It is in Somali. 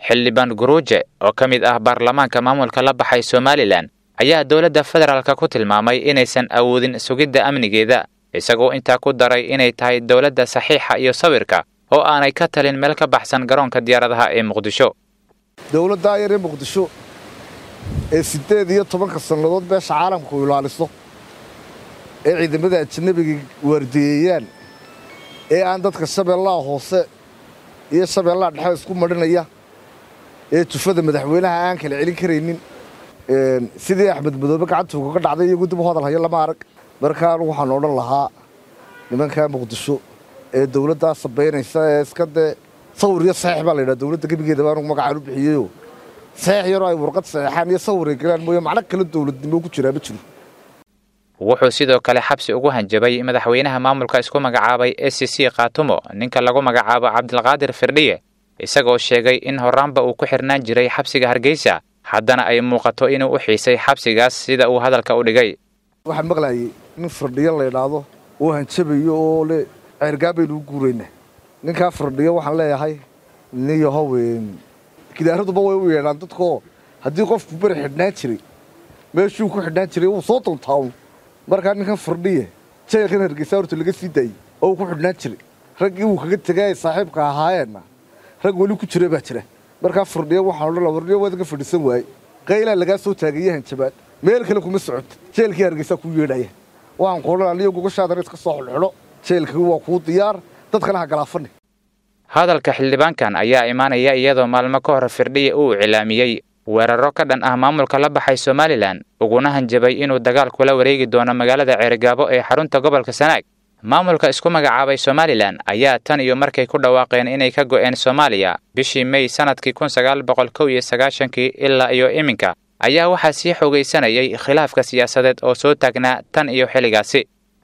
xildhibaan guruuje oo ka mid ah baarlamaanka maamulka la baxay somalilan ayaa dowladda federaalka ku tilmaamay inaysan awoodin sugidda amnigeeda isagoo intaa ku daray inay tahay dowladda saxiixa iyo sawirka oo aanay ka talin meel ka baxsan garoonka diyaaradaha ee muqdisho dowladdaa yar ee muqdisho ee siddeed iyo tobanka sannadood beesha caalamku ilaaliso ee ciidamada ajanabiga waardiyeeyaan ee aan dadka shabeellaha hoose iyo shabeellaha dhexe isku madhinaya ee jufada madaxweynaha aan kala celin karaynin sidii axmed madoobe gacantuuga ka dhacday iyagu dib u hadal haya lama arag markaan waxaan odhan lahaa nimankaa muqdisho ee dowladdaa sabaynaysa ee iska dee sawir iyo saxiix baa la yidhaha dowladda gebigeedaba anugu magacaan u bixiyeyoo saxiix yaroo ay warqad saxeexaan iyo sawir ay galaan mooye macno kale dowladnimo ku jiraa ma jiro wuxuu sidoo kale xabsi ugu hanjabay madaxweynaha maamulka isku magacaabay e c c khaatumo ninka lagu magacaabo cabdilqaadir firdhiye isagoo sheegay in horaanba uu ku xirnaan jiray xabsiga hargeysa haddana ay muuqato inuu u xiisay xabsigaas sida uu hadalka u dhigay waxaan maqlayay nin firdhiyo la ydhaahdo oo hanjabayo oo le ceergaan baynu u guuraynaa ninkaa firdhiyo waxaan leeyahay nin yahow gidaaraduba way u yeedhaan dadkaoo haddii qofku beri xidhnaan jiray meeshuu ku xidhnaan jiray wuu soo duntaawn markaa ninkan firdhiye jeelkan hargeysa horta laga sii daayey oo uu ku xidhnaan jiray raggii wuu kaga tegay ay saaxiibka ahaayeenna rag weli ku jira baa jira markaa firdhiyo waxaan odhan laha firdhiyo waad ka fadhiisan waaye qaylaa lagaa soo taagaye hanjabaad meel kale kuma socota jeelkii hargeysaa kuu yeedhaya waxaan ku odhan aniyo gogoshaadana iska soo xidhxidho jeelkii waa kuu diyaar dadkana ha galaafani hadalka xildhibaankan ayaa imaanaya iyadoo maalmo ka hor firdhiye uu iclaamiyey weeraro ka dhan ah maamulka la baxay somalilan uguna hanjabay inuu dagaal kula wareegi doono magaalada ceerigaabo ee xarunta gobolka sanaag maamulka isku magacaabay somalilan ayaa tan iyo markay ku dhawaaqeen inay ka go'een soomaaliya bishii mey sannadkii kun sagaal boqol kow iyo sagaashankii ilaa iyo iminka ayaa waxaa sii xoogaysanayay khilaafka siyaasadeed oo soo taagnaa tan iyo xilligaasi